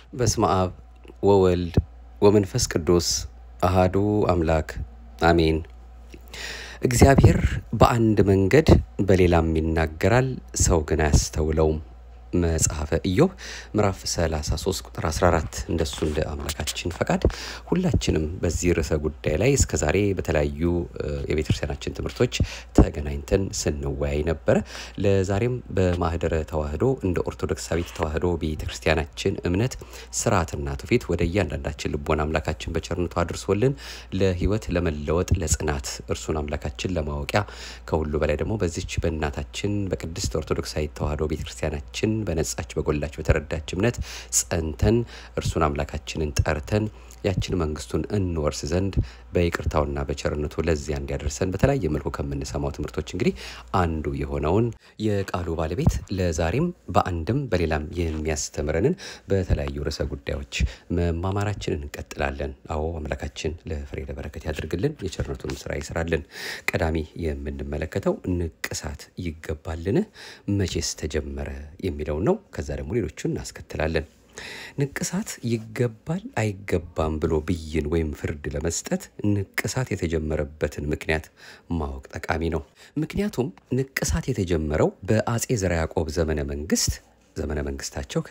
በስመ አብ ወወልድ ወመንፈስ ቅዱስ አሃዱ አምላክ አሜን። እግዚአብሔር በአንድ መንገድ በሌላም ይናገራል፣ ሰው ግን አያስተውለውም። መጽሐፈ ኢዮብ ምዕራፍ 33 ቁጥር 14። እንደሱ እንደ አምላካችን ፈቃድ ሁላችንም በዚህ ርዕሰ ጉዳይ ላይ እስከ ዛሬ በተለያዩ የቤተ ክርስቲያናችን ትምህርቶች ተገናኝተን ስንወያይ ነበረ። ለዛሬም በማህደረ ተዋህዶ እንደ ኦርቶዶክሳዊት ተዋህዶ ቤተ ክርስቲያናችን እምነት ስርዓትና ትውፊት ወደ እያንዳንዳችን ልቦና አምላካችን በቸርነቱ አድርሶልን ለህይወት ለመለወጥ ለጽናት እርሱን አምላካችን ለማወቂያ ከሁሉ በላይ ደግሞ በዚች በእናታችን በቅድስት ኦርቶዶክሳዊት ተዋህዶ ቤተ ክርስቲያናችን በነጻች በጎላች በተረዳች እምነት ጸንተን እርሱን አምላካችንን ጠርተን ያችን መንግስቱን እንወርስ ዘንድ በይቅርታውና በቸርነቱ ለዚያ እንዲያደርሰን በተለያየ መልኩ ከምንሰማው ትምህርቶች እንግዲህ አንዱ የሆነውን የቃሉ ባለቤት ለዛሬም በአንድም በሌላም የሚያስተምረንን በተለያዩ ርዕሰ ጉዳዮች መማማራችንን እንቀጥላለን። አዎ አምላካችን ለፍሬ ለበረከት ያድርግልን፣ የቸርነቱን ስራ ይስራልን። ቀዳሚ የምንመለከተው ንቅሳት ይገባልን? መቼስ ተጀመረ የሚለውን ነው። ከዛ ደግሞ ሌሎቹን እናስከትላለን። ንቅሳት ይገባል አይገባም ብሎ ብይን ወይም ፍርድ ለመስጠት ንቅሳት የተጀመረበትን ምክንያት ማወቅ ጠቃሚ ነው። ምክንያቱም ንቅሳት የተጀመረው በአጼ ዘርዓ ያዕቆብ ዘመነ መንግስት ዘመነ መንግስታቸው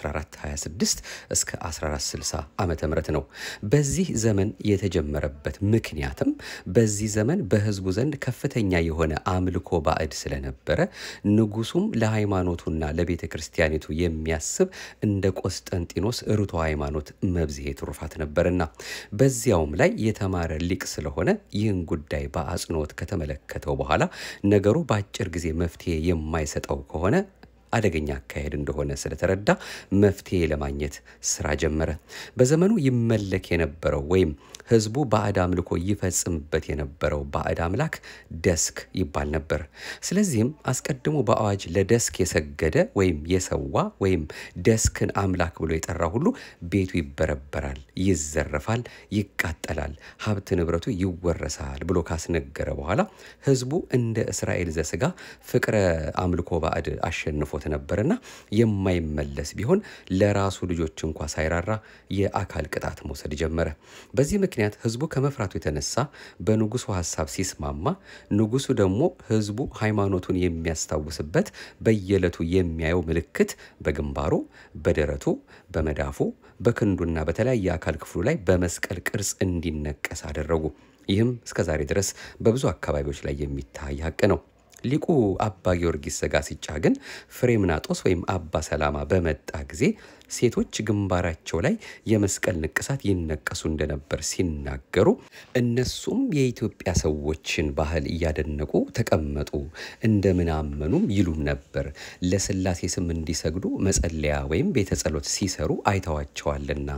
ከ1426 እስከ 1460 ዓመተ ምህረት ነው። በዚህ ዘመን የተጀመረበት ምክንያትም በዚህ ዘመን በህዝቡ ዘንድ ከፍተኛ የሆነ አምልኮ ባዕድ ስለነበረ ንጉሱም ለሃይማኖቱና ለቤተ ክርስቲያኒቱ የሚያስብ እንደ ቆስጠንጢኖስ ርቶ ሃይማኖት መብዝሄ ትሩፋት ነበርና በዚያውም ላይ የተማረ ሊቅ ስለሆነ ይህን ጉዳይ በአጽንኦት ከተመለከተው በኋላ ነገሩ በአጭር ጊዜ መፍትሄ የማይሰጠው ከሆነ አደገኛ አካሄድ እንደሆነ ስለተረዳ መፍትሄ ለማግኘት ስራ ጀመረ። በዘመኑ ይመለክ የነበረው ወይም ህዝቡ ባዕድ አምልኮ ይፈጽምበት የነበረው ባዕድ አምላክ ደስክ ይባል ነበር። ስለዚህም አስቀድሞ በአዋጅ ለደስክ የሰገደ ወይም የሰዋ ወይም ደስክን አምላክ ብሎ የጠራ ሁሉ ቤቱ ይበረበራል፣ ይዘረፋል፣ ይቃጠላል፣ ሀብት ንብረቱ ይወረሳል ብሎ ካስነገረ በኋላ ህዝቡ እንደ እስራኤል ዘስጋ ፍቅረ አምልኮ ባዕድ አሸንፎት ነበርና የማይመለስ ቢሆን ለራሱ ልጆች እንኳ ሳይራራ የአካል ቅጣት መውሰድ ጀመረ። በዚህ ምክንያት ህዝቡ ከመፍራቱ የተነሳ በንጉሱ ሀሳብ ሲስማማ፣ ንጉሱ ደግሞ ህዝቡ ሃይማኖቱን የሚያስታውስበት በየዕለቱ የሚያየው ምልክት በግንባሩ፣ በደረቱ፣ በመዳፉ፣ በክንዱና በተለያየ አካል ክፍሉ ላይ በመስቀል ቅርጽ እንዲነቀስ አደረጉ። ይህም እስከዛሬ ድረስ በብዙ አካባቢዎች ላይ የሚታይ ሀቅ ነው። ሊቁ አባ ጊዮርጊስ ዘጋስጫ ግን ፍሬምናጦስ ወይም አባ ሰላማ በመጣ ጊዜ ሴቶች ግንባራቸው ላይ የመስቀል ንቅሳት ይነቀሱ እንደነበር ሲናገሩ እነሱም የኢትዮጵያ ሰዎችን ባህል እያደነቁ ተቀመጡ፣ እንደምን አመኑም ይሉም ነበር። ለስላሴ ስም እንዲሰግዱ መጸለያ ወይም ቤተ ጸሎት ሲሰሩ አይተዋቸዋልና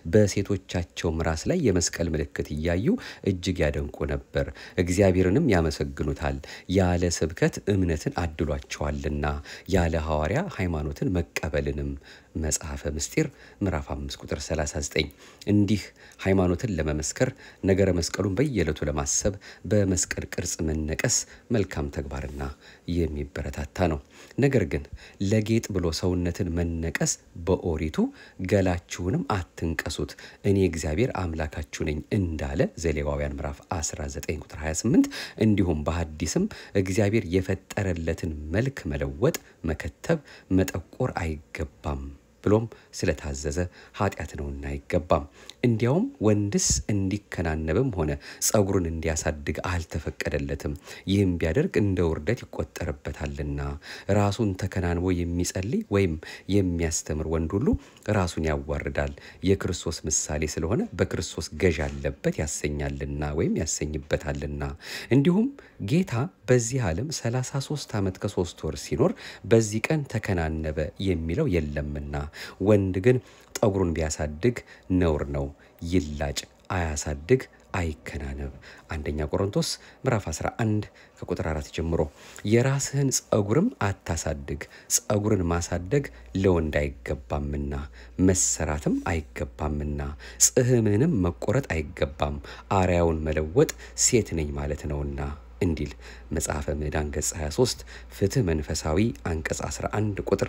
በሴቶቻቸው ራስ ላይ የመስቀል ምልክት እያዩ እጅግ ያደንቁ ነበር። እግዚአብሔርንም ያመሰግኑታል። ያለ ስብከት እምነትን አድሏቸዋልና ያለ ሐዋርያ ሃይማኖትን መቀበልንም መጽሐፈ ምስጢር ምዕራፍ 5 ቁጥር 39 እንዲህ ሃይማኖትን ለመመስከር ነገረ መስቀሉን በየዕለቱ ለማሰብ በመስቀል ቅርጽ መነቀስ መልካም ተግባርና የሚበረታታ ነው። ነገር ግን ለጌጥ ብሎ ሰውነትን መነቀስ በኦሪቱ ገላችሁንም አትንቀሱት እኔ እግዚአብሔር አምላካችሁ ነኝ እንዳለ ዘሌዋውያን ምዕራፍ 19 ቁጥር 28 እንዲሁም በሐዲስም እግዚአብሔር የፈጠረለትን መልክ መለወጥ፣ መከተብ፣ መጠቆር አይገባም ብሎም ስለታዘዘ ኃጢአት ነውና አይገባም። እንዲያውም ወንድስ እንዲከናነብም ሆነ ጸጉሩን እንዲያሳድግ አልተፈቀደለትም። ይህም ቢያደርግ እንደ ውርደት ይቆጠርበታልና ራሱን ተከናንቦ የሚጸልይ ወይም የሚያስተምር ወንድ ሁሉ ራሱን ያዋርዳል፣ የክርስቶስ ምሳሌ ስለሆነ በክርስቶስ ገዥ አለበት ያሰኛልና ወይም ያሰኝበታልና። እንዲሁም ጌታ በዚህ ዓለም 33 ዓመት ከሶስት ወር ሲኖር በዚህ ቀን ተከናነበ የሚለው የለምና ወንድ ግን ጠጉሩን ቢያሳድግ ነውር ነው፣ ይላጭ፣ አያሳድግ፣ አይከናነብ። አንደኛ ቆሮንቶስ ምዕራፍ 11 ከቁጥር 4 ጀምሮ የራስህን ጸጉርም አታሳድግ፣ ጸጉርን ማሳደግ ለወንድ አይገባምና መሰራትም አይገባምና ጽሕምህንም መቆረጥ አይገባም፣ አርያውን መለወጥ ሴት ነኝ ማለት ነውና እንዲል መጽሐፈ ምዕዳን ገጽ 23 ፍትህ መንፈሳዊ አንቀጽ 11 ቁጥር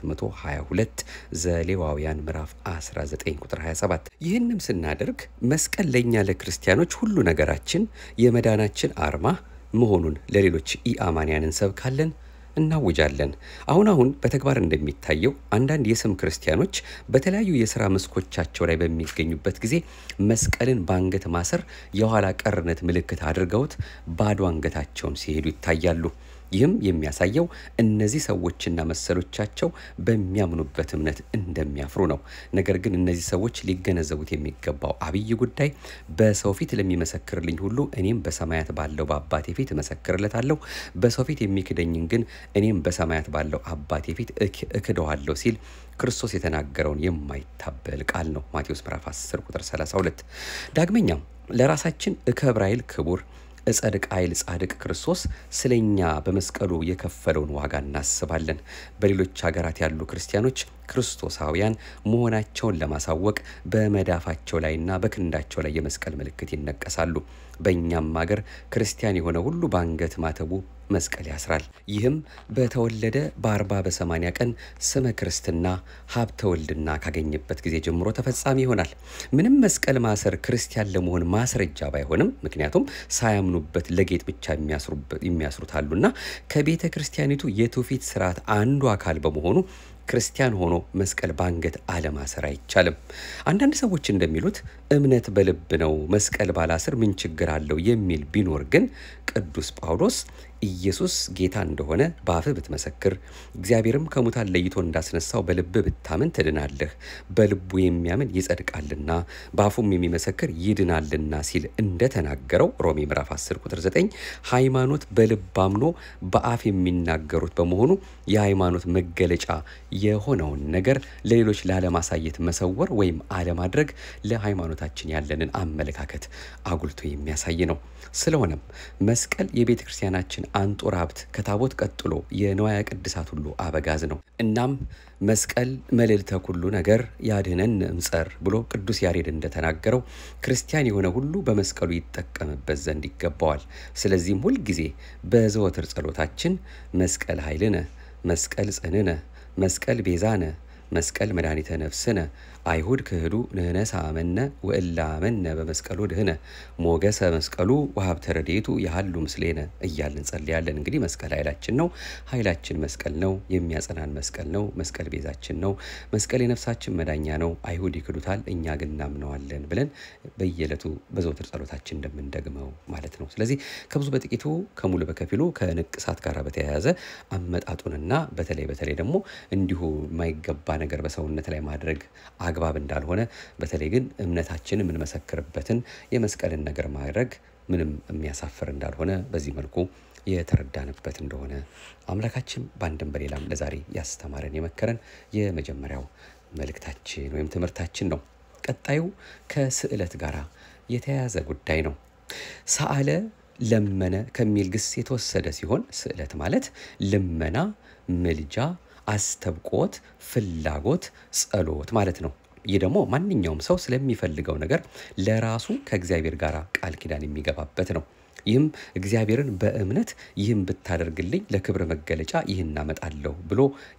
422 ዘሌዋውያን ምዕራፍ 19 ቁጥር 27። ይህንም ስናደርግ መስቀል ለእኛ ለክርስቲያኖች ሁሉ ነገራችን የመዳናችን አርማ መሆኑን ለሌሎች ኢአማንያን እንሰብካለን እናውጃለን። አሁን አሁን በተግባር እንደሚታየው አንዳንድ የስም ክርስቲያኖች በተለያዩ የሥራ መስኮቻቸው ላይ በሚገኙበት ጊዜ መስቀልን በአንገት ማሰር የኋላ ቀርነት ምልክት አድርገውት ባዶ አንገታቸውን ሲሄዱ ይታያሉ። ይህም የሚያሳየው እነዚህ ሰዎችና መሰሎቻቸው በሚያምኑበት እምነት እንደሚያፍሩ ነው። ነገር ግን እነዚህ ሰዎች ሊገነዘቡት የሚገባው አብይ ጉዳይ በሰው ፊት ለሚመሰክርልኝ ሁሉ እኔም በሰማያት ባለው በአባቴ ፊት እመሰክርለታለሁ፣ በሰው ፊት የሚክደኝን ግን እኔም በሰማያት ባለው አባቴ ፊት እክደዋለሁ ሲል ክርስቶስ የተናገረውን የማይታበል ቃል ነው። ማቴዎስ ምዕራፍ 10 ቁጥር 32። ዳግመኛም ለራሳችን እከብር ኃይል ክቡር እጸድቅ ኃይል ጻድቅ ክርስቶስ ስለኛ በመስቀሉ የከፈለውን ዋጋ እናስባለን። በሌሎች ሀገራት ያሉ ክርስቲያኖች ክርስቶሳውያን መሆናቸውን ለማሳወቅ በመዳፋቸው ላይና በክንዳቸው ላይ የመስቀል ምልክት ይነቀሳሉ። በእኛም ሀገር ክርስቲያን የሆነ ሁሉ በአንገት ማተቡ መስቀል ያስራል። ይህም በተወለደ በአርባ በሰማንያ ቀን ስመ ክርስትና ሀብተ ወልድና ካገኘበት ጊዜ ጀምሮ ተፈጻሚ ይሆናል። ምንም መስቀል ማሰር ክርስቲያን ለመሆን ማስረጃ ባይሆንም፣ ምክንያቱም ሳያምኑበት ለጌጥ ብቻ የሚያስሩት አሉና ከቤተ ክርስቲያኒቱ የትውፊት ስርዓት አንዱ አካል በመሆኑ ክርስቲያን ሆኖ መስቀል በአንገት አለማሰር አይቻልም። አንዳንድ ሰዎች እንደሚሉት እምነት በልብ ነው፣ መስቀል ባላስር ምን ችግር አለው የሚል ቢኖር ግን ቅዱስ ጳውሎስ ኢየሱስ ጌታ እንደሆነ በአፍህ ብትመሰክር እግዚአብሔርም ከሙታን ለይቶ እንዳስነሳው በልብህ ብታምን ትድናለህ፣ በልቡ የሚያምን ይጸድቃልና በአፉም የሚመሰክር ይድናልና ሲል እንደተናገረው ሮሜ ምዕራፍ 10 ቁጥር 9 ሃይማኖት በልብ አምኖ በአፍ የሚናገሩት በመሆኑ የሃይማኖት መገለጫ የሆነውን ነገር ለሌሎች ላለማሳየት መሰወር ወይም አለማድረግ ለሃይማኖታችን ያለንን አመለካከት አጉልቶ የሚያሳይ ነው። ስለሆነም መስቀል የቤተ ክርስቲያናችን አንጡር ሀብት ከታቦት ቀጥሎ የንዋየ ቅድሳት ሁሉ አበጋዝ ነው። እናም መስቀል መልዕልተ ኩሉ ነገር ያድኅነን እምጸር ብሎ ቅዱስ ያሬድ እንደተናገረው ክርስቲያን የሆነ ሁሉ በመስቀሉ ይጠቀምበት ዘንድ ይገባዋል። ስለዚህም ሁልጊዜ በዘወትር ጸሎታችን መስቀል ኃይልነ፣ መስቀል ጽንዕነ፣ መስቀል ቤዛነ መስቀል መድኃኒተ ነፍስነ አይሁድ ክህዱ ንህነሳ አመነ ወእላ አመነ በመስቀሉ ድህነ ሞገሰ መስቀሉ ወሀብተ ረድኤቱ ያሃሉ ምስሌነ እያልን እንጸልያለን። እንግዲህ መስቀል ኃይላችን ነው። ኃይላችን መስቀል ነው። የሚያጸናን መስቀል ነው። መስቀል ቤዛችን ነው። መስቀል የነፍሳችን መዳኛ ነው። አይሁድ ይክዱታል፣ እኛ ግን እናምነዋለን ብለን በየዕለቱ በዘውትር ጸሎታችን እንደምንደግመው ማለት ነው። ስለዚህ ከብዙ በጥቂቱ ከሙሉ በከፊሉ ከንቅሳት ጋር በተያያዘ አመጣጡንና በተለይ በተለይ ደግሞ እንዲሁ የማይገባ ነገር በሰውነት ላይ ማድረግ አግባብ እንዳልሆነ በተለይ ግን እምነታችን የምንመሰክርበትን የመስቀልን ነገር ማድረግ ምንም የሚያሳፍር እንዳልሆነ በዚህ መልኩ የተረዳንበት እንደሆነ አምላካችን በአንድም በሌላም ለዛሬ ያስተማረን የመከረን የመጀመሪያው መልእክታችን ወይም ትምህርታችን ነው። ቀጣዩ ከስዕለት ጋር የተያያዘ ጉዳይ ነው። ሰአለ ለመነ ከሚል ግስ የተወሰደ ሲሆን ስዕለት ማለት ልመና፣ ምልጃ አስተብቆት፣ ፍላጎት፣ ጸሎት ማለት ነው። ይህ ደግሞ ማንኛውም ሰው ስለሚፈልገው ነገር ለራሱ ከእግዚአብሔር ጋር ቃል ኪዳን የሚገባበት ነው። ይህም እግዚአብሔርን በእምነት ይህም ብታደርግልኝ ለክብር መገለጫ ይህን አመጣለሁ ብሎ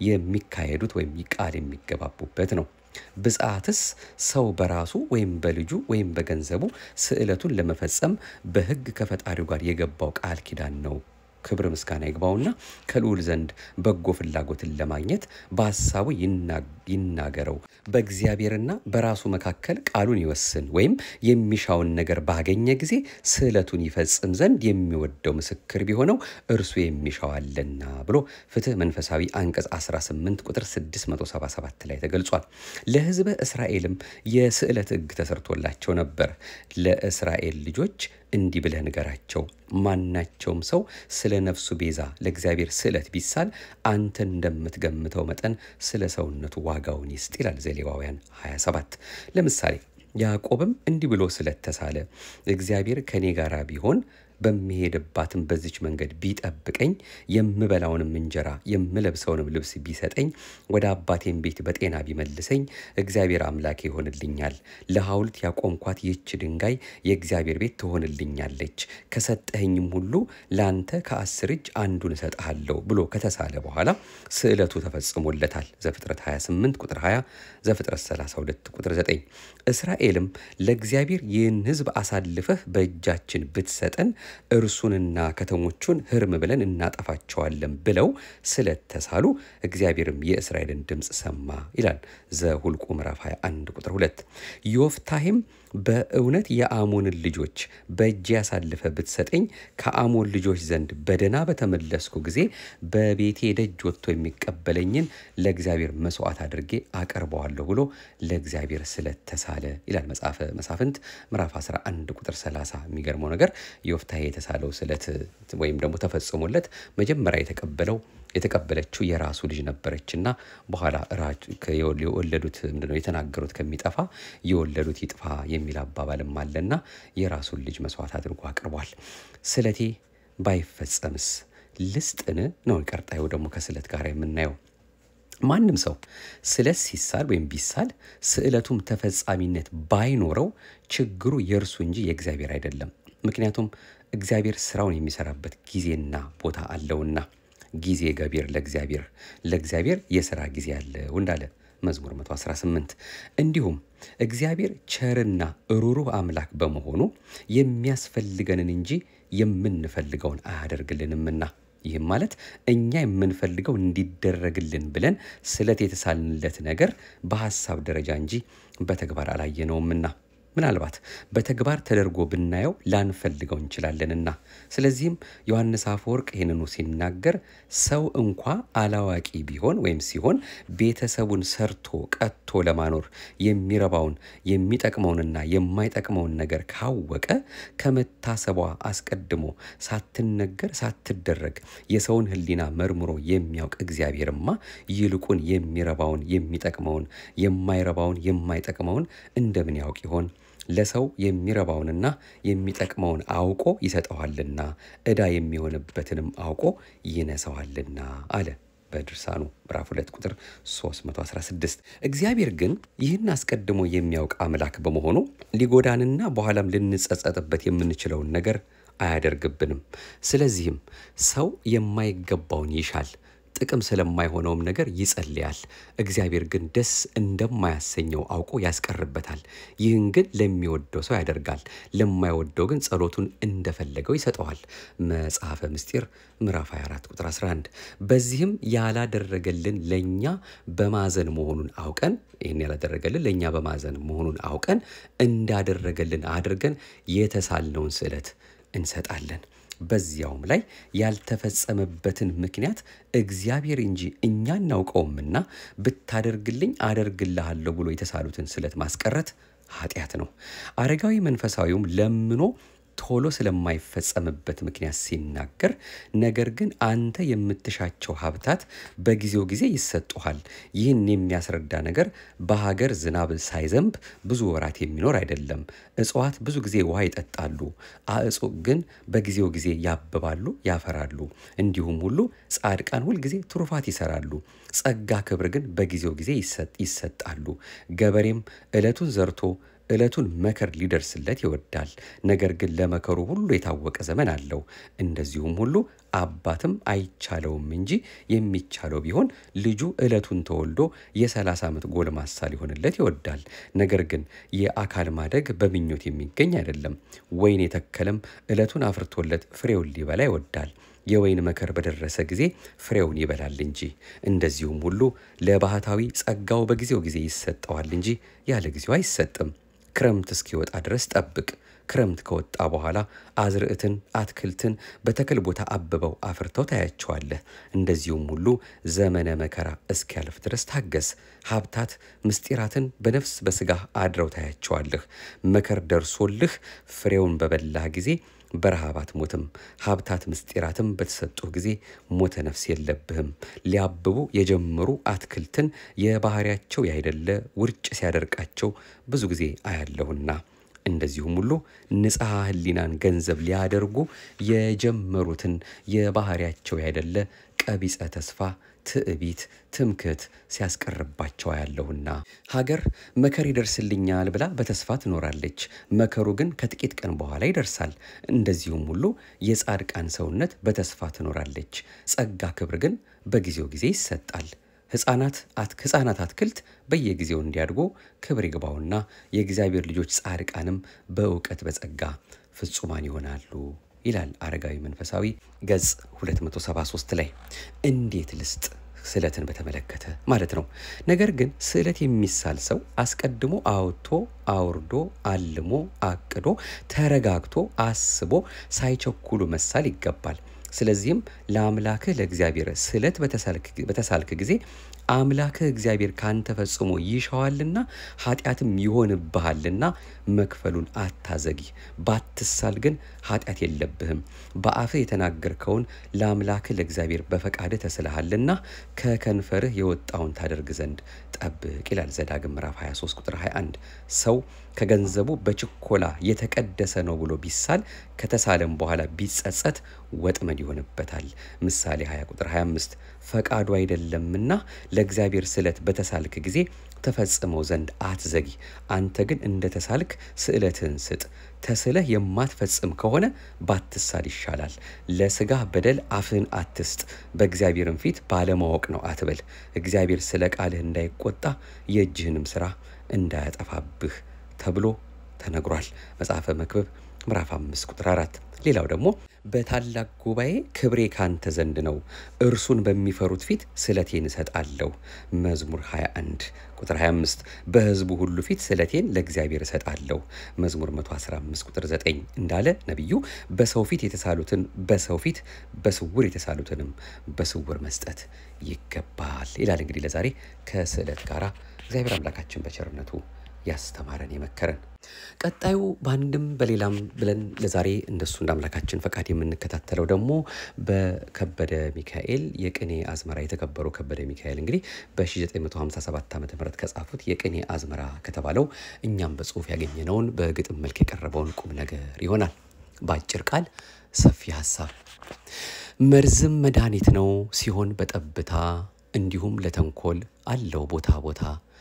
የሚካሄዱት ወይም ቃል የሚገባቡበት ነው። ብጽዓትስ ሰው በራሱ ወይም በልጁ ወይም በገንዘቡ ስዕለቱን ለመፈጸም በሕግ ከፈጣሪው ጋር የገባው ቃል ኪዳን ነው። ክብር ምስጋና ይግባውና ከልዑል ዘንድ በጎ ፍላጎትን ለማግኘት በሀሳቡ ይናገረው። በእግዚአብሔርና በራሱ መካከል ቃሉን ይወስን ወይም የሚሻውን ነገር ባገኘ ጊዜ ስዕለቱን ይፈጽም ዘንድ የሚወደው ምስክር ቢሆነው እርሱ የሚሻው አለና ብሎ ፍትህ መንፈሳዊ አንቀጽ 18 ቁጥር 677 ላይ ተገልጿል። ለሕዝበ እስራኤልም የስዕለት ሕግ ተሰርቶላቸው ነበር። ለእስራኤል ልጆች እንዲህ ብለህ ንገራቸው፣ ማናቸውም ሰው ስለ ነፍሱ ቤዛ ለእግዚአብሔር ስዕለት ቢሳል አንተ እንደምትገምተው መጠን ስለ ሰውነቱ ዋጋውን ይስጥ ይላል ዘሌዋውያን 27። ለምሳሌ ያዕቆብም እንዲህ ብሎ ስለት ተሳለ፣ እግዚአብሔር ከእኔ ጋር ቢሆን በሚሄድባትም በዚች መንገድ ቢጠብቀኝ የምበላውንም እንጀራ የምለብሰውንም ልብስ ቢሰጠኝ ወደ አባቴም ቤት በጤና ቢመልሰኝ እግዚአብሔር አምላክ ይሆንልኛል። ለሐውልት ያቆምኳት ይህች ድንጋይ የእግዚአብሔር ቤት ትሆንልኛለች። ከሰጠኸኝም ሁሉ ለአንተ ከአስር እጅ አንዱን እሰጥሃለሁ ብሎ ከተሳለ በኋላ ስዕለቱ ተፈጽሞለታል። ዘፍጥረት 28 ቁጥር 20፣ ዘፍጥረት 32 ቁጥር 9። እስራኤልም ለእግዚአብሔር ይህን ሕዝብ አሳልፈህ በእጃችን ብትሰጠን እርሱንና ከተሞቹን ህርም ብለን እናጠፋቸዋለን ብለው ስለተሳሉ እግዚአብሔርም የእስራኤልን ድምፅ ሰማ ይላል ዘሁልቁ ምዕራፍ 21 ቁጥር 2። ዮፍታሄም በእውነት የአሞንን ልጆች በእጅ ያሳልፈ ብትሰጠኝ ከአሞን ልጆች ዘንድ በደና በተመለስኩ ጊዜ በቤቴ ደጅ ወጥቶ የሚቀበለኝን ለእግዚአብሔር መስዋዕት አድርጌ አቀርበዋለሁ ብሎ ለእግዚአብሔር ስለተሳለ ይላል መጽሐፈ መሳፍንት ምዕራፍ 11 ቁጥር 30። የሚገርመው ነገር ዮፍታሄ የተሳለው ስለት ወይም ደግሞ ተፈጽሞለት መጀመሪያ የተቀበለው የተቀበለችው የራሱ ልጅ ነበረችና በኋላ የወለዱት ምንድነው የተናገሩት ከሚጠፋ የወለዱት ይጥፋ የሚል አባባልም አለና የራሱን ልጅ መስዋዕት አድርጎ አቅርቧል። ስለቴ ባይፈጸምስ ልስጥን ነው ቀጣዩ ደግሞ ከስለት ጋር የምናየው። ማንም ሰው ስለት ሲሳል ወይም ቢሳል ስዕለቱም ተፈጻሚነት ባይኖረው ችግሩ የእርሱ እንጂ የእግዚአብሔር አይደለም። ምክንያቱም እግዚአብሔር ስራውን የሚሰራበት ጊዜና ቦታ አለውና ጊዜ ገቢር ለእግዚአብሔር ለእግዚአብሔር የሥራ ጊዜ አለው እንዳለ መዝሙር 118 እንዲሁም እግዚአብሔር ቸርና ሩሩህ አምላክ በመሆኑ የሚያስፈልገንን እንጂ የምንፈልገውን አያደርግልንምና ይህም ማለት እኛ የምንፈልገው እንዲደረግልን ብለን ስለት የተሳልንለት ነገር በሐሳብ ደረጃ እንጂ በተግባር አላየነውምና ምናልባት በተግባር ተደርጎ ብናየው ላንፈልገው እንችላለንና። ስለዚህም ዮሐንስ አፈወርቅ ይህንኑ ሲናገር ሰው እንኳ አላዋቂ ቢሆን ወይም ሲሆን ቤተሰቡን ሰርቶ ቀጥቶ ለማኖር የሚረባውን የሚጠቅመውንና የማይጠቅመውን ነገር ካወቀ ከመታሰቧ አስቀድሞ ሳትነገር ሳትደረግ የሰውን ሕሊና መርምሮ የሚያውቅ እግዚአብሔርማ ይልቁን የሚረባውን የሚጠቅመውን የማይረባውን የማይጠቅመውን እንደምን ያውቅ ይሆን? ለሰው የሚረባውንና የሚጠቅመውን አውቆ ይሰጠዋልና ዕዳ የሚሆንበትንም አውቆ ይነሰዋልና አለ በድርሳኑ ምዕራፍ 2 ቁጥር 316። እግዚአብሔር ግን ይህን አስቀድሞ የሚያውቅ አምላክ በመሆኑ ሊጎዳንና በኋላም ልንጸጸጥበት የምንችለውን ነገር አያደርግብንም። ስለዚህም ሰው የማይገባውን ይሻል ጥቅም ስለማይሆነውም ነገር ይጸልያል። እግዚአብሔር ግን ደስ እንደማያሰኘው አውቆ ያስቀርበታል። ይህን ግን ለሚወደው ሰው ያደርጋል፣ ለማይወደው ግን ጸሎቱን እንደፈለገው ይሰጠዋል። መጽሐፈ ምስጢር ምዕራፍ 24 ቁጥር 11። በዚህም ያላደረገልን ለእኛ በማዘን መሆኑን አውቀን ይህን ያላደረገልን ለእኛ በማዘን መሆኑን አውቀን እንዳደረገልን አድርገን የተሳልነውን ስዕለት እንሰጣለን። በዚያውም ላይ ያልተፈጸመበትን ምክንያት እግዚአብሔር እንጂ እኛ እናውቀውምና ብታደርግልኝ አደርግልሃለሁ ብሎ የተሳሉትን ስለት ማስቀረት ኃጢአት ነው። አረጋዊ መንፈሳዊውም ለምኖ ቶሎ ስለማይፈጸምበት ምክንያት ሲናገር፣ ነገር ግን አንተ የምትሻቸው ሀብታት በጊዜው ጊዜ ይሰጡሃል። ይህን የሚያስረዳ ነገር በሀገር ዝናብ ሳይዘንብ ብዙ ወራት የሚኖር አይደለም። እጽዋት ብዙ ጊዜ ውሃ ይጠጣሉ፣ አእጹቅ ግን በጊዜው ጊዜ ያብባሉ፣ ያፈራሉ። እንዲሁም ሁሉ ጻድቃን ሁልጊዜ ትሩፋት ይሰራሉ። ጸጋ፣ ክብር ግን በጊዜው ጊዜ ይሰጣሉ። ገበሬም ዕለቱን ዘርቶ ዕለቱን መከር ሊደርስለት ይወዳል። ነገር ግን ለመከሩ ሁሉ የታወቀ ዘመን አለው። እንደዚሁም ሁሉ አባትም አይቻለውም እንጂ የሚቻለው ቢሆን ልጁ ዕለቱን ተወልዶ የሰላሳ ዓመት ጎልማሳ ሊሆንለት ይወዳል። ነገር ግን የአካል ማደግ በምኞት የሚገኝ አይደለም። ወይን የተከለም ዕለቱን አፍርቶለት ፍሬውን ሊበላ ይወዳል። የወይን መከር በደረሰ ጊዜ ፍሬውን ይበላል እንጂ። እንደዚሁም ሁሉ ለባህታዊ ጸጋው በጊዜው ጊዜ ይሰጠዋል እንጂ ያለ ጊዜው አይሰጥም። ክረምት እስኪወጣ ድረስ ጠብቅ። ክረምት ከወጣ በኋላ አዝርዕትን፣ አትክልትን በተክል ቦታ አብበው አፍርተው ታያቸዋለህ። እንደዚሁም ሁሉ ዘመነ መከራ እስኪያልፍ ድረስ ታገስ። ሀብታት ምስጢራትን በነፍስ በስጋህ አድረው ታያቸዋለህ። መከር ደርሶልህ ፍሬውን በበላህ ጊዜ በረሃብ አትሞትም። ሀብታት ምስጢራትም በተሰጡህ ጊዜ ሞተ ነፍስ የለብህም። ሊያብቡ የጀመሩ አትክልትን የባህሪያቸው ያይደለ ውርጭ ሲያደርቃቸው ብዙ ጊዜ አያለሁና እንደዚሁም ሁሉ ንጽሐ ሕሊናን ገንዘብ ሊያደርጉ የጀመሩትን የባህሪያቸው ያይደለ ቀቢጸ ተስፋ ትዕቢት፣ ትምክህት ሲያስቀርባቸው ያለሁና ሀገር መከር ይደርስልኛል ብላ በተስፋ ትኖራለች። መከሩ ግን ከጥቂት ቀን በኋላ ይደርሳል። እንደዚሁም ሁሉ የጻድቃን ሰውነት በተስፋ ትኖራለች። ጸጋ ክብር ግን በጊዜው ጊዜ ይሰጣል። ሕፃናት ሕፃናት አትክልት በየጊዜው እንዲያድጉ ክብር ይግባውና የእግዚአብሔር ልጆች ጻድቃንም በእውቀት በጸጋ ፍጹማን ይሆናሉ ይላል አረጋዊ መንፈሳዊ ገጽ 273 ላይ። እንዴት ልስጥ ስዕለትን በተመለከተ ማለት ነው። ነገር ግን ስዕለት የሚሳል ሰው አስቀድሞ አውጥቶ አውርዶ አልሞ አቅዶ ተረጋግቶ አስቦ ሳይቸኩሉ መሳል ይገባል። ስለዚህም ለአምላክህ ለእግዚአብሔር ስዕለት በተሳልክ ጊዜ አምላክህ እግዚአብሔር ካንተ ፈጽሞ ይሻዋልና ኃጢአትም ይሆንብሃልና መክፈሉን አታዘጊ። ባትሳል ግን ኃጢአት የለብህም። በአፍህ የተናገርከውን ለአምላክህ ለእግዚአብሔር በፈቃድህ ተስልሃልና ከከንፈርህ የወጣውን ታደርግ ዘንድ ጠብቅ ይላል ዘዳግም ምዕራፍ 23 ቁጥር 21። ሰው ከገንዘቡ በችኮላ የተቀደሰ ነው ብሎ ቢሳል ከተሳለም በኋላ ቢጸጸት ወጥመድ ይሆንበታል። ምሳሌ 20 ቁጥር 25 ፈቃዱ አይደለምና ለእግዚአብሔር ስዕለት በተሳልክ ጊዜ ተፈጽመው ዘንድ አትዘጊ። አንተ ግን እንደ ተሳልክ ስዕለትህን ስጥ። ተስለህ የማትፈጽም ከሆነ ባትሳል ይሻላል። ለስጋህ በደል አፍህን አትስጥ፣ በእግዚአብሔርም ፊት ባለማወቅ ነው አትበል። እግዚአብሔር ስለ ቃልህ እንዳይቆጣ የእጅህንም ስራ እንዳያጠፋብህ ተብሎ ተነግሯል። መጽሐፈ መክብብ ምዕራፍ 5 ቁጥር 4። ሌላው ደግሞ በታላቅ ጉባኤ ክብሬ ካንተ ዘንድ ነው፣ እርሱን በሚፈሩት ፊት ስለቴን እሰጣለሁ። መዝሙር 21 ቁጥር 25። በሕዝቡ ሁሉ ፊት ስለቴን ለእግዚአብሔር እሰጣለሁ። መዝሙር 115 ቁጥር 9 እንዳለ ነቢዩ በሰው ፊት የተሳሉትን በሰው ፊት በስውር የተሳሉትንም በስውር መስጠት ይገባል ይላል። እንግዲህ ለዛሬ ከስዕለት ጋራ እግዚአብሔር አምላካችን በቸርነቱ ያስተማረን የመከረን። ቀጣዩ በአንድም በሌላም ብለን ለዛሬ እንደሱ እንደ አምላካችን ፈቃድ የምንከታተለው ደግሞ በከበደ ሚካኤል የቅኔ አዝመራ የተከበሩ ከበደ ሚካኤል እንግዲህ በ1957 ዓ ም ከጻፉት የቅኔ አዝመራ ከተባለው እኛም በጽሁፍ ያገኘነውን በግጥም መልክ የቀረበውን ቁም ነገር ይሆናል። በአጭር ቃል ሰፊ ሀሳብ መርዝም መድኃኒት ነው ሲሆን በጠብታ እንዲሁም ለተንኮል አለው ቦታ ቦታ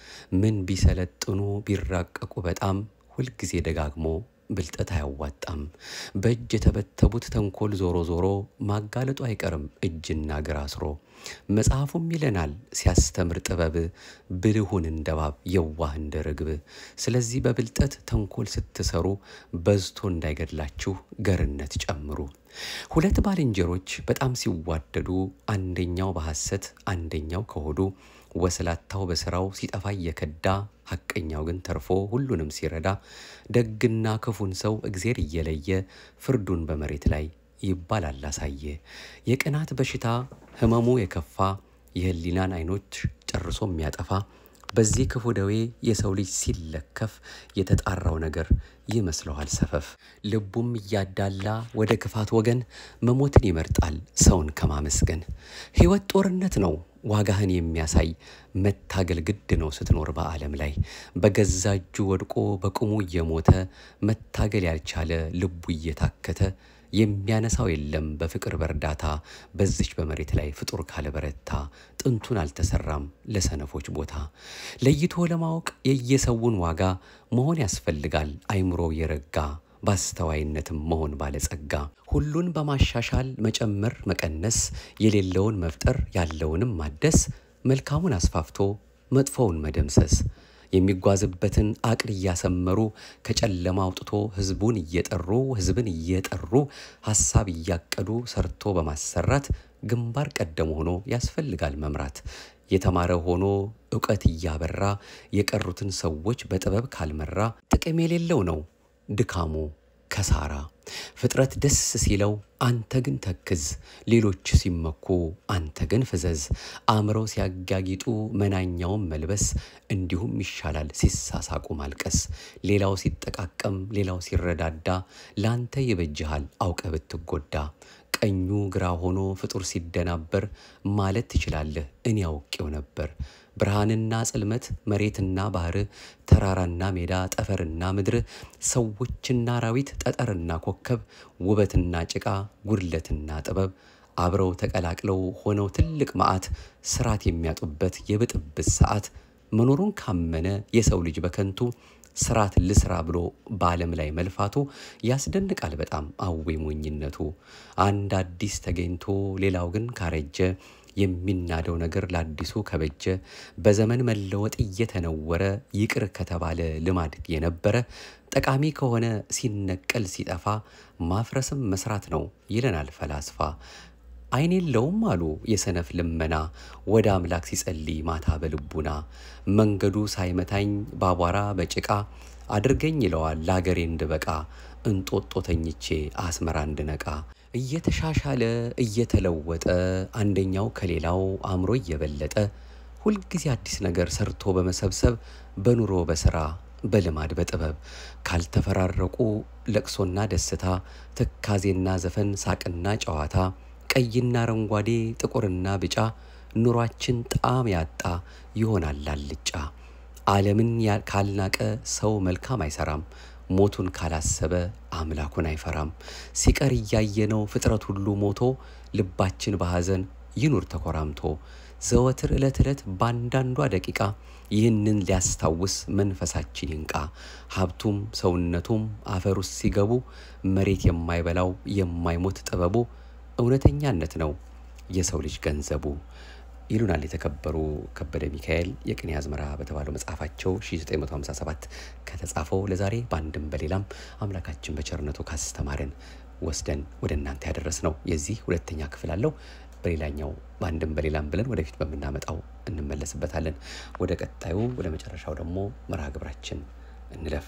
ምን ቢሰለጥኑ ቢራቀቁ በጣም ሁልጊዜ ደጋግሞ ብልጠት አያዋጣም። በእጅ የተበተቡት ተንኮል ዞሮ ዞሮ ማጋለጡ አይቀርም እጅና እግር አስሮ። መጽሐፉም ይለናል ሲያስተምር ጥበብ ብልሁን እንደ እባብ የዋህ እንደ ርግብ። ስለዚህ በብልጠት ተንኮል ስትሰሩ በዝቶ እንዳይገድላችሁ ገርነት ጨምሩ። ሁለት ባልንጀሮች በጣም ሲዋደዱ አንደኛው በሐሰት አንደኛው ከሆዱ ወስላታው በስራው ሲጠፋ እየከዳ ሐቀኛው ግን ተርፎ ሁሉንም ሲረዳ ደግና ክፉን ሰው እግዜር እየለየ ፍርዱን በመሬት ላይ ይባላል አሳየ። የቅናት በሽታ ህመሙ የከፋ የህሊናን አይኖች ጨርሶ የሚያጠፋ በዚህ ክፉ ደዌ የሰው ልጅ ሲለከፍ የተጣራው ነገር ይመስለዋል ሰፈፍ። ልቡም እያዳላ ወደ ክፋት ወገን መሞትን ይመርጣል ሰውን ከማመስገን። ሕይወት ጦርነት ነው ዋጋህን የሚያሳይ መታገል ግድ ነው ስትኖር በዓለም ላይ። በገዛ እጁ ወድቆ በቁሙ እየሞተ መታገል ያልቻለ ልቡ እየታከተ የሚያነሳው የለም በፍቅር በእርዳታ በዚች በመሬት ላይ ፍጡር ካለበረታ ጥንቱን አልተሰራም ለሰነፎች ቦታ። ለይቶ ለማወቅ የየሰውን ዋጋ መሆን ያስፈልጋል አይምሮ የረጋ በአስተዋይነትም መሆን ባለጸጋ። ሁሉን በማሻሻል መጨመር መቀነስ፣ የሌለውን መፍጠር ያለውንም ማደስ፣ መልካሙን አስፋፍቶ መጥፎውን መደምሰስ የሚጓዝበትን አቅል እያሰመሩ ከጨለማ አውጥቶ ህዝቡን እየጠሩ ህዝብን እየጠሩ ሀሳብ እያቀዱ ሰርቶ በማሰራት ግንባር ቀደም ሆኖ ያስፈልጋል መምራት። የተማረ ሆኖ እውቀት እያበራ የቀሩትን ሰዎች በጥበብ ካልመራ ጥቅም የሌለው ነው ድካሙ ከሳራ። ፍጥረት ደስ ሲለው አንተ ግን ተክዝ፣ ሌሎች ሲመኩ አንተ ግን ፍዘዝ። አእምረው ሲያጋጊጡ መናኛውን መልበስ፣ እንዲሁም ይሻላል ሲሳሳቁ ማልቀስ። ሌላው ሲጠቃቀም ሌላው ሲረዳዳ፣ ላንተ ይበጅሃል አውቀ ብትጎዳ። ቀኙ ግራ ሆኖ ፍጡር ሲደናበር ማለት ትችላለህ እኔ አውቄው ነበር። ብርሃንና ጽልመት፣ መሬትና ባህር፣ ተራራና ሜዳ፣ ጠፈርና ምድር፣ ሰዎችና አራዊት፣ ጠጠርና ኮከብ፣ ውበትና ጭቃ፣ ጉድለትና ጥበብ አብረው ተቀላቅለው ሆነው ትልቅ መዓት ስርዓት የሚያጡበት የብጥብጥ ሰዓት መኖሩን ካመነ የሰው ልጅ በከንቱ ስርዓት ልስራ ብሎ በዓለም ላይ መልፋቱ ያስደንቃል በጣም አዌ ሞኝነቱ። አንድ አዲስ ተገኝቶ ሌላው ግን ካረጀ የሚናደው ነገር ለአዲሱ ከበጀ በዘመን መለወጥ እየተነወረ ይቅር ከተባለ ልማድ የነበረ ጠቃሚ ከሆነ ሲነቀል ሲጠፋ ማፍረስም መስራት ነው ይለናል ፈላስፋ። ዓይን የለውም አሉ የሰነፍ ልመና ወደ አምላክ ሲጸልይ ማታ በልቡና መንገዱ ሳይመታኝ ባቧራ በጭቃ አድርገኝ ይለዋል ለአገሬ እንድበቃ እንጦጦ ተኝቼ አስመራ እንድነቃ እየተሻሻለ እየተለወጠ አንደኛው ከሌላው አእምሮ እየበለጠ ሁልጊዜ አዲስ ነገር ሰርቶ በመሰብሰብ በኑሮ በስራ በልማድ በጥበብ ካልተፈራረቁ ለቅሶና ደስታ ትካዜና ዘፈን ሳቅና ጨዋታ ቀይና አረንጓዴ ጥቁርና ቢጫ ኑሯችን ጣዕም ያጣ ይሆናል አልጫ። ዓለምን ካልናቀ ሰው መልካም አይሰራም። ሞቱን ካላሰበ አምላኩን አይፈራም። ሲቀር እያየነው ፍጥረት ሁሉ ሞቶ ልባችን በሐዘን ይኑር ተኮራምቶ ዘወትር ዕለት ዕለት በአንዳንዷ ደቂቃ ይህንን ሊያስታውስ መንፈሳችን ይንቃ። ሀብቱም ሰውነቱም አፈር ውስጥ ሲገቡ መሬት የማይበላው የማይሞት ጥበቡ እውነተኛነት ነው የሰው ልጅ ገንዘቡ ይሉናል የተከበሩ ከበደ ሚካኤል የቅኔ አዝመራ በተባለው መጽሐፋቸው 1957 ከተጻፈው ለዛሬ በአንድም በሌላም አምላካችን በቸርነቱ ካስተማረን ወስደን ወደ እናንተ ያደረስ ነው። የዚህ ሁለተኛ ክፍል አለው። በሌላኛው በአንድም በሌላም ብለን ወደፊት በምናመጣው እንመለስበታለን። ወደ ቀጣዩ ወደ መጨረሻው ደግሞ መርሃ ግብራችን እንለፍ።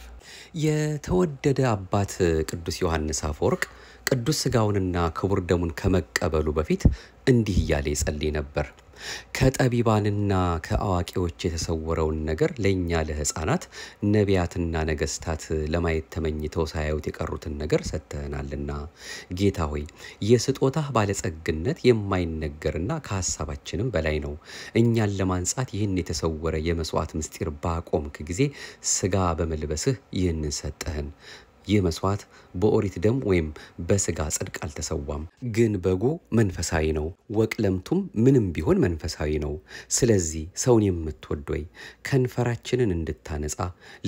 የተወደደ አባት ቅዱስ ዮሐንስ አፈወርቅ ቅዱስ ሥጋውንና ክቡር ደሙን ከመቀበሉ በፊት እንዲህ እያለ ይጸልይ ነበር። ከጠቢባንና ከአዋቂዎች የተሰወረውን ነገር ለእኛ ለሕፃናት ነቢያትና ነገስታት ለማየት ተመኝተው ሳያዩት የቀሩትን ነገር ሰጥተናልና ጌታ ሆይ የስጦታህ ባለጸግነት የማይነገርና ከሀሳባችንም በላይ ነው። እኛን ለማንጻት ይህን የተሰወረ የመስዋዕት ምስጢር ባቆምክ ጊዜ ስጋ በመልበስህ ይህንን ሰጠህን። ይህ መስዋዕት በኦሪት ደም ወይም በስጋ ጽድቅ አልተሰዋም፣ ግን በጉ መንፈሳዊ ነው። ወቅለምቱም ምንም ቢሆን መንፈሳዊ ነው። ስለዚህ ሰውን የምትወድ ወይ ከንፈራችንን እንድታነጻ፣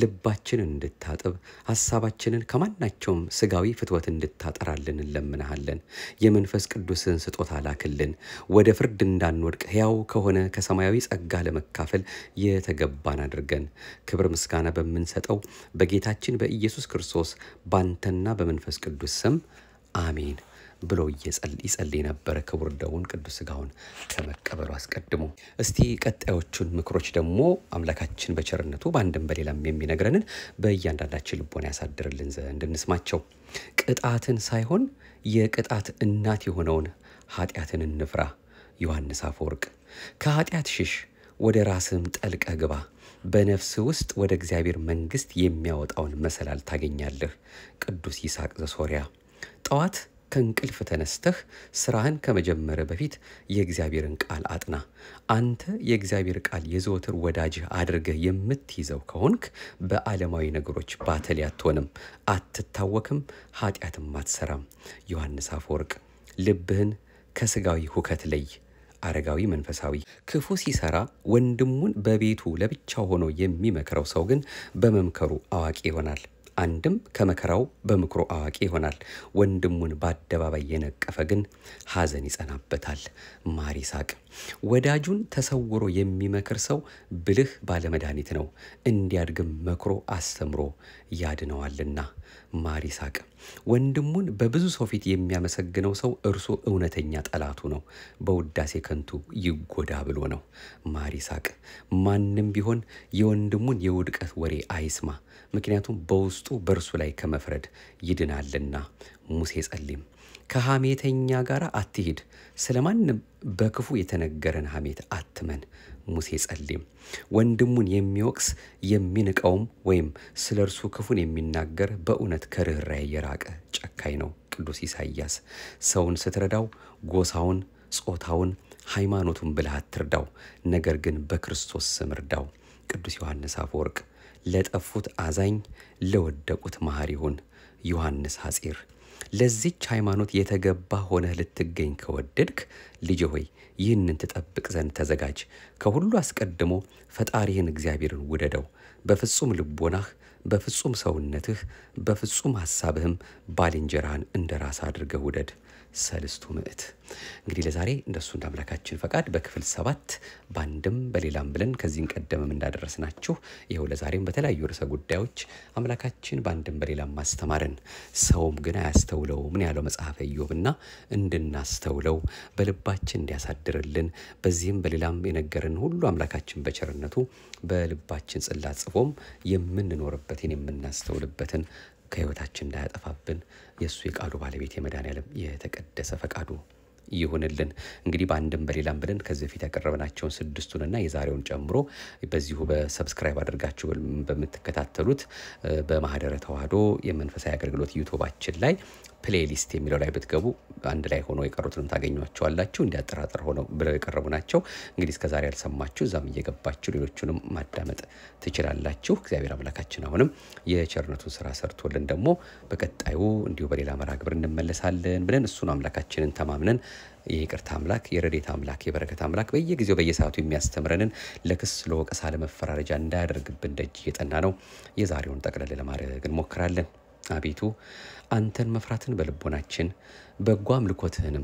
ልባችንን እንድታጥብ፣ ሀሳባችንን ከማናቸውም ስጋዊ ፍትወት እንድታጠራልን እንለምንሃለን። የመንፈስ ቅዱስን ስጦታ ላክልን። ወደ ፍርድ እንዳንወድቅ ሕያው ከሆነ ከሰማያዊ ጸጋ ለመካፈል የተገባን አድርገን ክብር ምስጋና በምንሰጠው በጌታችን በኢየሱስ ክርስቶስ ባንተና በመንፈስ ቅዱስ ስም አሜን ብሎ ይጸልይ ነበረ። ክቡር ደሙን ቅዱስ ሥጋውን ከመቀበሉ አስቀድሞ እስቲ ቀጣዮቹን ምክሮች ደግሞ አምላካችን በቸርነቱ በአንድም በሌላም የሚነግረንን በእያንዳንዳችን ልቦና ያሳድርልን ዘንድ እንስማቸው። ቅጣትን ሳይሆን የቅጣት እናት የሆነውን ኃጢአትን እንፍራ። ዮሐንስ አፈወርቅ ከኃጢአት ሽሽ፣ ወደ ራስህም ጠልቀ ግባ በነፍስ ውስጥ ወደ እግዚአብሔር መንግሥት የሚያወጣውን መሰላል ታገኛለህ። ቅዱስ ይስሐቅ ዘሶርያ። ጠዋት ከእንቅልፍ ተነስተህ ስራህን ከመጀመር በፊት የእግዚአብሔርን ቃል አጥና። አንተ የእግዚአብሔር ቃል የዘወትር ወዳጅህ አድርገህ የምትይዘው ከሆንክ በዓለማዊ ነገሮች ባተሌ አትሆንም፣ አትታወክም፣ ኃጢአትም አትሰራም። ዮሐንስ አፈወርቅ። ልብህን ከስጋዊ ሁከት ለይ። አረጋዊ መንፈሳዊ። ክፉ ሲሰራ ወንድሙን በቤቱ ለብቻው ሆኖ የሚመክረው ሰው ግን በመምከሩ አዋቂ ይሆናል። አንድም ከመከራው በምክሩ አዋቂ ይሆናል። ወንድሙን በአደባባይ የነቀፈ ግን ሐዘን ይጸናበታል። ማር ይስሐቅ። ወዳጁን ተሰውሮ የሚመክር ሰው ብልህ ባለመድኃኒት ነው፣ እንዲያድግም መክሮ አስተምሮ ያድነዋልና። ማር ይስሐቅ። ወንድሙን በብዙ ሰው ፊት የሚያመሰግነው ሰው እርሱ እውነተኛ ጠላቱ ነው፣ በውዳሴ ከንቱ ይጎዳ ብሎ ነው። ማር ይስሐቅ። ማንም ቢሆን የወንድሙን የውድቀት ወሬ አይስማ፣ ምክንያቱም በውስጡ በእርሱ ላይ ከመፍረድ ይድናልና። ሙሴ ጸሊም። ከሐሜተኛ ጋር አትሂድ፣ ስለ ማንም በክፉ የተነገረን ሐሜት አትመን። ሙሴ ጸሊም። ወንድሙን የሚወቅስ የሚንቀውም ወይም ስለ እርሱ ክፉን የሚናገር በእውነት ከርኅራኄ የራቀ ጨካኝ ነው። ቅዱስ ኢሳይያስ። ሰውን ስትረዳው ጎሳውን፣ ጾታውን፣ ሃይማኖቱን ብለህ አትርዳው፣ ነገር ግን በክርስቶስ ስም እርዳው። ቅዱስ ዮሐንስ አፈወርቅ ለጠፉት አዛኝ ለወደቁት መሐሪ ሁን። ዮሐንስ ሐጺር ለዚች ሃይማኖት የተገባ ሆነህ ልትገኝ ከወደድክ ልጅ ሆይ ይህንን ትጠብቅ ዘንድ ተዘጋጅ። ከሁሉ አስቀድሞ ፈጣሪህን እግዚአብሔርን ውደደው፣ በፍጹም ልቦናህ፣ በፍጹም ሰውነትህ፣ በፍጹም ሐሳብህም ባልንጀራህን እንደ ራስ አድርገህ ውደድ። ሰልስቱ ምዕት። እንግዲህ ለዛሬ እንደሱ እንደ አምላካችን ፈቃድ በክፍል ሰባት በአንድም በሌላም ብለን ከዚህን ቀደምም እንዳደረስናችሁ ይኸው ለዛሬም በተለያዩ ርዕሰ ጉዳዮች አምላካችን በአንድም በሌላም ማስተማረን ሰውም ግን አያስተውለው ምን ያለው መጽሐፈ ኢዮብና እንድናስተውለው በልባችን እንዲያሳድርልን በዚህም በሌላም የነገርን ሁሉ አምላካችን በቸርነቱ በልባችን ጽላት ጽፎም የምንኖርበትን የምናስተውልበትን ከህይወታችን እንዳያጠፋብን የእሱ የቃሉ ባለቤት የመድኃኔዓለም የተቀደሰ ፈቃዱ ይሁንልን። እንግዲህ በአንድም በሌላም ብለን ከዚህ በፊት ያቀረብናቸውን ስድስቱንና የዛሬውን ጨምሮ በዚሁ በሰብስክራይብ አድርጋችሁ በምትከታተሉት በማህደረ ተዋህዶ የመንፈሳዊ አገልግሎት ዩቱባችን ላይ ፕሌሊስት የሚለው ላይ ብትገቡ አንድ ላይ ሆኖ የቀሩትንም ታገኟቸዋላችሁ። እንዲያጠራጥር ሆነው ብለው የቀረቡ ናቸው። እንግዲህ እስከዛሬ ያልሰማችሁ እዛም እየገባችሁ ሌሎቹንም ማዳመጥ ትችላላችሁ። እግዚአብሔር አምላካችን አሁንም የቸርነቱን ስራ ሰርቶልን ደግሞ በቀጣዩ እንዲሁ በሌላ መርሃ ግብር እንመለሳለን ብለን እሱን አምላካችንን ተማምነን የይቅርታ አምላክ የረዴት አምላክ የበረከት አምላክ በየጊዜው በየሰዓቱ የሚያስተምረንን ለክስ ለወቀሳ ለመፈራረጃ እንዳያደርግብን ደጅ እየጠና ነው። የዛሬውን ጠቅለል ለማድረግ እንሞክራለን። አቤቱ አንተን መፍራትን በልቦናችን በጎ አምልኮትህንም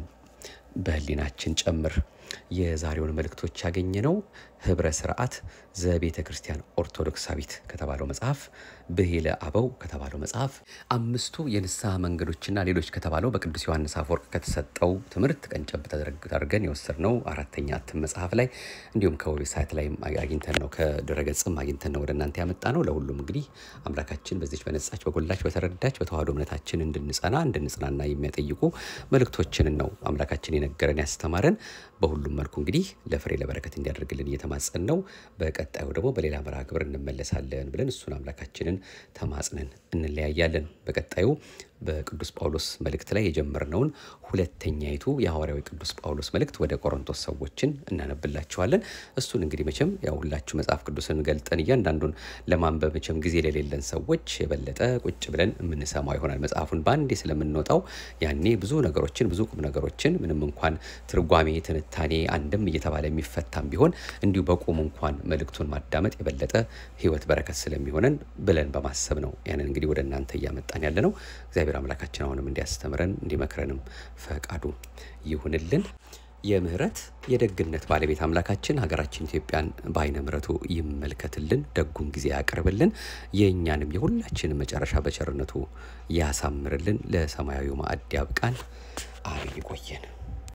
በህሊናችን ጨምር። የዛሬውን መልእክቶች ያገኘነው ህብረ ስርዓት ዘቤተ ክርስቲያን ኦርቶዶክሳዊት ከተባለው መጽሐፍ፣ ብሂለ አበው ከተባለው መጽሐፍ፣ አምስቱ የንስሐ መንገዶችና ሌሎች ከተባለው በቅዱስ ዮሐንስ አፈወርቅ ከተሰጠው ትምህርት ቀንጨብ ተደርገን የወሰድነው አራተኛ እትም መጽሐፍ ላይ እንዲሁም ከዌብሳይት ላይ አግኝተን ነው ከድረገጽም አግኝተን ነው ወደ እናንተ ያመጣ ነው። ለሁሉም እንግዲህ አምላካችን በዚች በነጻች በጎላች በተረዳች በተዋህዶ እምነታችን እንድንጸና እንድንጽናና የሚያጠይቁ መልእክቶችንን ነው አምላካችን የነገረን ያስተማረን። በሁሉም መልኩ እንግዲህ ለፍሬ ለበረከት እንዲያደርግልን እየተማጸን ነው። በቀጣዩ ደግሞ በሌላ መርሃ ግብር እንመለሳለን ብለን እሱን አምላካችንን ተማጽነን እንለያያለን። በቀጣዩ በቅዱስ ጳውሎስ መልእክት ላይ የጀመርነውን ሁለተኛይቱ የሐዋርያዊ ቅዱስ ጳውሎስ መልእክት ወደ ቆሮንቶስ ሰዎችን እናነብላችኋለን። እሱን እንግዲህ መቼም ያው ሁላችሁ መጽሐፍ ቅዱስን ገልጠን እያንዳንዱን ለማንበብ መቼም ጊዜ ለሌለን ሰዎች የበለጠ ቁጭ ብለን የምንሰማው ይሆናል። መጽሐፉን በአንዴ ስለምንወጣው ያኔ ብዙ ነገሮችን ብዙ ቁም ነገሮችን ምንም እንኳን ትርጓሜ፣ ትንታኔ አንድም እየተባለ የሚፈታም ቢሆን እንዲሁ በቁም እንኳን መልእክቱን ማዳመጥ የበለጠ ሕይወት በረከት ስለሚሆነን ብለን በማሰብ ነው ያንን እንግዲህ ወደ እናንተ እያመጣን ያለ ነው። እግዚአብሔር አምላካችን አሁንም እንዲያስተምረን እንዲመክረንም ፈቃዱ ይሁንልን። የምህረት የደግነት ባለቤት አምላካችን ሀገራችን ኢትዮጵያን በአይነ ምሕረቱ ይመልከትልን፣ ደጉን ጊዜ ያቅርብልን፣ የእኛንም የሁላችንም መጨረሻ በቸርነቱ ያሳምርልን፣ ለሰማያዊ ማዕድ ያብቃን። አብይ ቆየን።